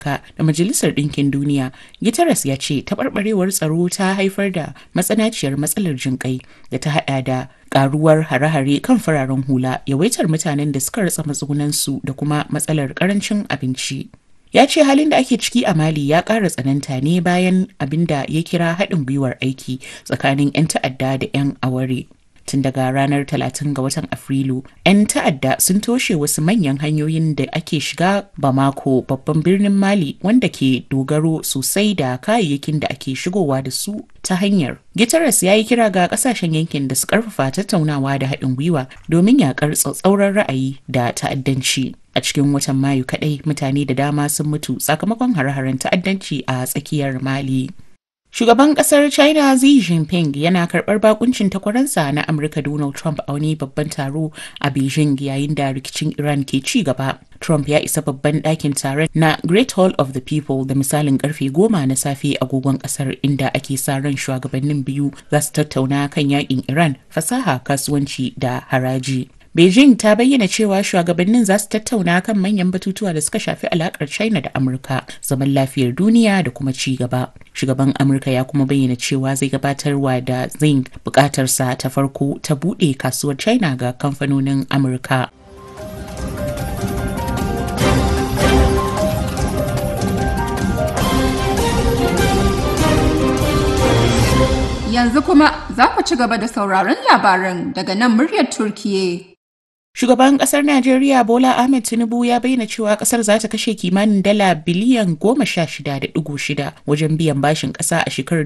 da Majalisar Ɗinkin Duniya, Guterres ya ce taɓarɓarewar tsaro ta haifar da matsanaciyar matsalar jinƙai da ta haɗa da ƙaruwar hare-hare kan fararen hula, yawaitar mutanen da suka ratsa matsugunansu da kuma matsalar ƙarancin abinci. ya ce halin da ake ciki a mali ya ƙara tsananta ne bayan abin da ya kira haɗin gwiwar aiki tsakanin 'yan ta'adda da 'yan aware tun daga ranar 30 ga watan afrilu 'yan ta'adda sun toshe wasu manyan hanyoyin da ake shiga bamako babban birnin mali wanda ke dogaro sosai da kayayyakin da ake shigowa da su ta hanyar Guterres ya yi kira ga kasashen yankin da su karfafa tattaunawa da haɗin gwiwa domin yakar tsatsauran ra'ayi da ta'addanci. A cikin watan Mayu kaɗai mutane da dama sun mutu sakamakon hare-haren ta'addanci a tsakiyar Mali. Shugaban kasar China Xi Jinping yana karɓar bakuncin takwaransa na Amurka Donald Trump a wani babban taro a Beijing yayin da rikicin Iran ke ci gaba. Trump ya isa babban ɗakin taron na Great Hall of the People da misalin karfe goma na safe agogon ƙasar inda ake sa ran shugabannin biyu za su tattauna kan yakin Iran, fasaha, kasuwanci da haraji. Beijing ta bayyana cewa shugabannin za su tattauna kan manyan batutuwa da suka shafi alakar China da Amurka, zaman lafiyar duniya da kuma ci gaba. Shugaban Amurka ya kuma bayyana cewa zai gabatarwa da Xi bukatarsa ta farko ta buɗe kasuwar China ga kamfanonin Amurka. Yanzu kuma za ku ci gaba da sauraron labaran daga nan muryar Turkiye. Shugaban kasar Najeriya Bola Ahmed Tinubu ya bayyana cewa kasar za ta kashe kimanin dala biliyan goma sha shida da digo shida wajen biyan bashin kasa a shekarar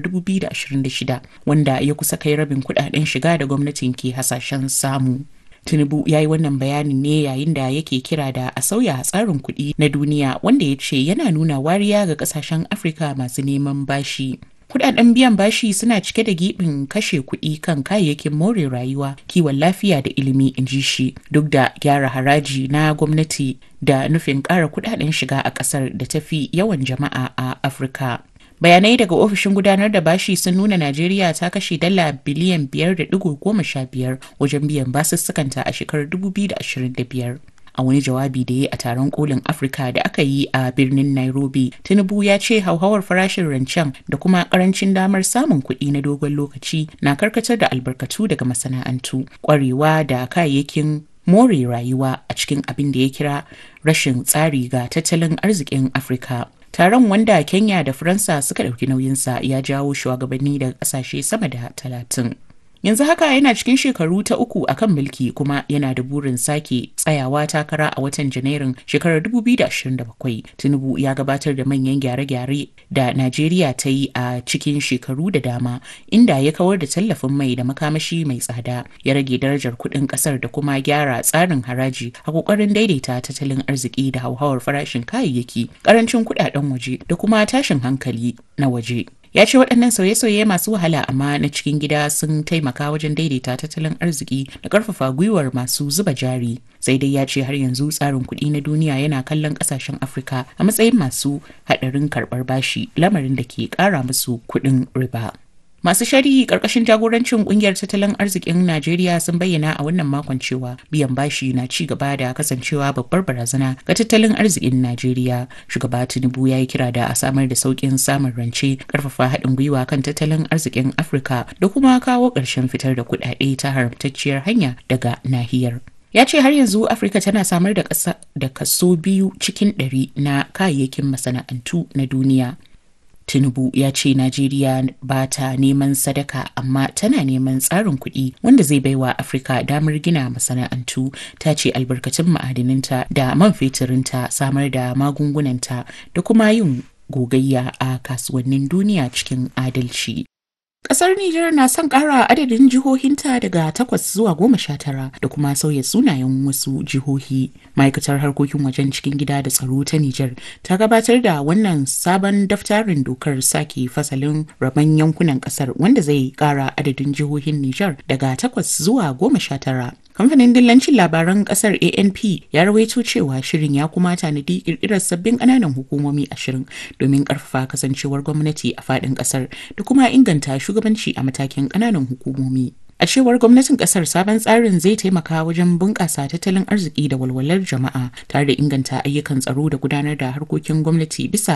2026 wanda ya kusa kai rabin kudaden shiga da gwamnatin ke hasashen samu. Tinubu ya yi wannan bayanin ne yayin da yake kira da a sauya tsarin kuɗi na duniya wanda ya ce yana nuna wariya ga kasashen Afirka masu neman bashi. Kudaden biyan bashi suna cike da gibin kashe kuɗi kan kayayyakin more rayuwa, kiwon lafiya da ilimi in ji shi duk da gyara haraji na gwamnati da nufin ƙara kudaden shiga a ƙasar da tafi yawan jama'a a Afirka. Bayanai daga ofishin gudanar da bashi sun nuna Najeriya ta kashe dala biliyan biyar da digo goma sha biyar wajen biyan basussukanta a shekarar 2025. a wani jawabi da ya a taron kolin afirka da aka yi a birnin nairobi tinubu ya ce hauhawar farashin rancen da kuma karancin damar samun kuɗi na dogon lokaci na karkatar da albarkatu daga masana'antu kwarewa da kayayyakin more rayuwa a cikin abin da ya kira rashin tsari ga tattalin arzikin afirka taron wanda kenya da faransa suka ɗauki nauyinsa ya jawo shugabanni daga ƙasashe sama da talatin yanzu haka yana cikin shekaru ta uku a kan mulki kuma yana da burin sake tsayawa takara a watan janairun shekarar 2027 tinubu ya gabatar da manyan gyare-gyare da najeriya ta yi a cikin shekaru da dama inda ya kawar da tallafin mai da makamashi mai tsada ya rage darajar kuɗin ƙasar da kuma gyara tsarin haraji a ƙoƙarin daidaita tattalin arziki da hauhawar farashin kayayyaki ƙarancin kuɗaɗen waje da kuma tashin hankali na waje ya ce waɗannan sauye-sauye masu wahala amma na cikin gida sun taimaka wajen daidaita tattalin arziki da ƙarfafa gwiwar masu zuba jari sai dai ya ce har yanzu tsarin kuɗi na duniya yana kallon ƙasashen afirka a matsayin masu haɗarin karɓar bashi lamarin da ke ƙara musu kuɗin riba. Masu shari'i ƙarƙashin jagorancin ƙungiyar tattalin arzikin Najeriya sun bayyana a wannan makon cewa biyan bashi na ci gaba da kasancewa babbar barazana ga tattalin arzikin Najeriya. Shugaba Tinubu ya yi kira da a samar da sauƙin samun rance, ƙarfafa haɗin gwiwa kan tattalin arzikin Afirka da kuma kawo ƙarshen fitar da kuɗaɗe ta haramtacciyar hanya daga nahiyar. ya ce har yanzu afirka tana samar da ƙasa da kaso biyu cikin ɗari na kayayyakin masana'antu na duniya Tinubu ya ce Najeriya ba ta neman sadaka amma tana neman tsarin kuɗi wanda zai baiwa Afirka damar gina masana'antu ta ce albarkatun ma'adininta da man fetirinta samar da magungunanta da kuma yin gogayya a kasuwannin duniya cikin adalci. Ƙasar Nijar na son ƙara adadin jihohinta daga takwas zuwa goma sha tara da kuma sauya sunayen wasu jihohi. Ma'aikatar harkokin wajen cikin gida da tsaro ta Nijar ta gabatar da wannan sabon daftarin dokar sake fasalin rabon yankunan ƙasar wanda zai ƙara adadin jihohin Nijar daga takwas zuwa goma sha tara. Kamfanin dillancin labaran kasar ANP ya rawaito cewa shirin ya kuma tanadi kirkirar sabbin ƙananan hukumomi ashirin domin ƙarfafa kasancewar gwamnati a faɗin ƙasar da kuma inganta shugabanci a matakin ƙananan hukumomi. A cewar gwamnatin kasar sabon tsarin zai taimaka wajen bunƙasa tattalin arziki da walwalar jama'a tare da inganta ayyukan tsaro da gudanar da harkokin gwamnati bisa